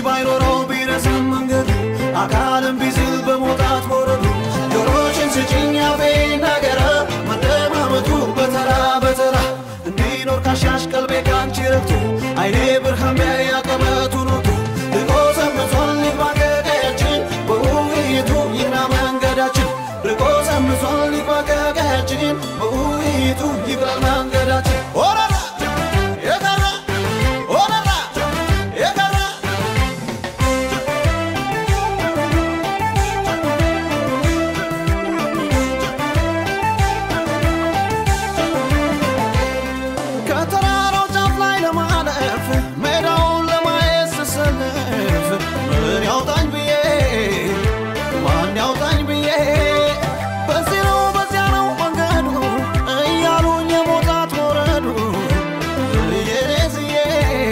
ባይኖረው ቢረዝም መንገዱ አካልም ቢዝል በመውጣት ወረዱ ጆሮሽን ስጭኝ አፌ ነገረ መደማመጡ በተራ በተራ እንዲኖር ካሻሽ ቀልቤ ካንቺ ረግቶ አይኔ ብርሃን ቢያይ አቀበቱን ወቶ ልቆ ሰምቷል ይግባ ከቀያችን በውይይቱ ይግና መንገዳችን ርቆ ሰምቷል ይግባ ከቀያችን በውይይቱ ይግባ መንገዳችን ኦረራ የቀረ ኦረራ የቀረ ከተራራው ጫፍ ላይ ለማለፍ ሜዳውን ለማየት ስሰልፍ ምን ያውጣኝ ብዬ ማን ያውጣኝ ብዬ በዚህ ነው በዚያ ነው መንገዱ እያሉኝ የሞታት ወረዱ እየሬዝዬ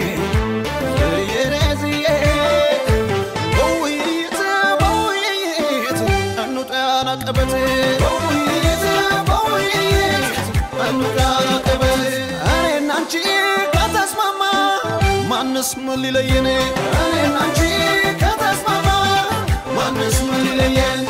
እየሬዝዬ በውይይት በውይይት እንውጣ ያናቀበት በውይይት በውይይት እንውጣ ያናቀበት እኔና አንቺ ከተስማማ ማንስ ምን ሊለየን እኔና አንቺ ከተስማማ ማንስ ምን ሊለየን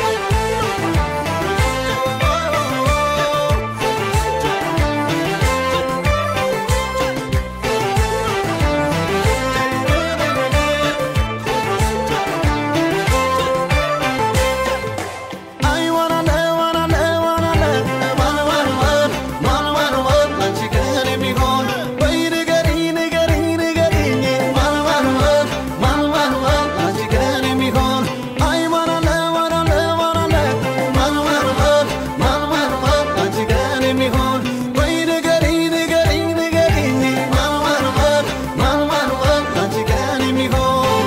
አይ ዋናለ ዋናለ ዋናለ ማን ማን ማን ማን ማን ማን አንቺ ከኔ የሚሆን በይ ንገሪኝ ንገሪኝ ንገሪኝ ማን ማን ማን ማን ማን ማን አንቺ ከኔ የሚሆን አይ ዋናለ ዋናለ ዋናለ ማን ማን ማን ማን ማን ማን አንቺ ከኔ የሚሆን በይ ንገሪኝ ንገሪኝ ንገሪኝ ማን ማን ማን ማን ማን ማን አንቺ ከኔ የሚሆን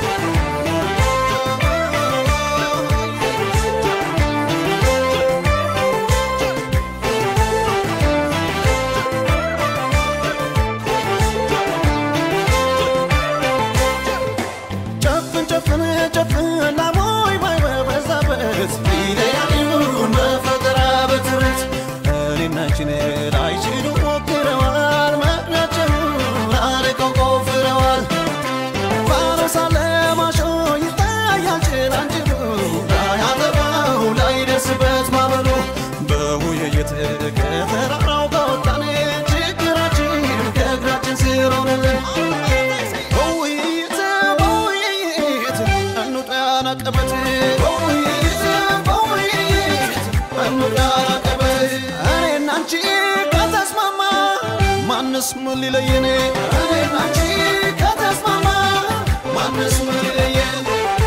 ጨፍን ጨፍን ጨፍን ላሞይ ባይ በበዛበት ሊለያዩን በፈጠራ በትርት እኔና አንቺን ላይችሉ ሞክረዋል መቅናቸውን አርቀው ቆፍረዋል ፋኖስ አለ ማሾ ይታያል ጭላንጭሉ ላያጠፋው ላይደርስበት ማበሉ በውይይት ከተራራው ከወጣን ችግራችን ከእግራችን ስር ሆነልን በውይይት በውይይት እንውጣ ያናቀበት በውይይት በውይይት እንውጣ ያናቀበት እኔና አንቺ ከተስማማ ማንስ ምን ሊለየን እኔና አንቺ ከተስማማ ማንስ ምን ሊለየን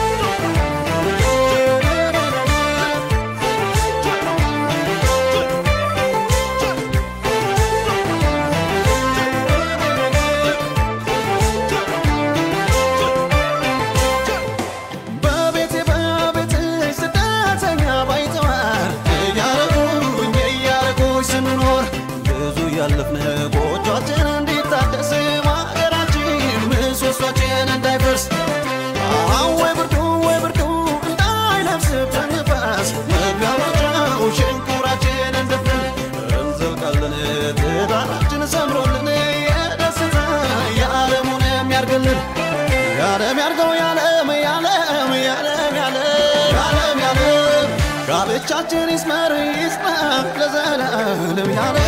በቤቴ በቤትሽ ስደተኛ ባይተዋር እያረጉኝ እያረጉኝ ስንኖር ብዙ ያለፍን ጎጇችን እንዲታደስ ማገራችን ምሰሷችን እንዳይፈርስ አሁን ወይ ብርዱ ወይ ብርዱ እንዳይነፍስብን ንፋስ መግቢያ መውጫው ሽንኩራችን እንደፍን እንዘልቃለን ትዳራችን ሰምሮልን የደስታ የዓለሙን የሚያርግልን የዓለም ያርገው የዓለም የዓለም የዓለም የዓለም የዓለም የዓለም ጋብቻችን ይስመር ይጽና ለዘላለም የዓለም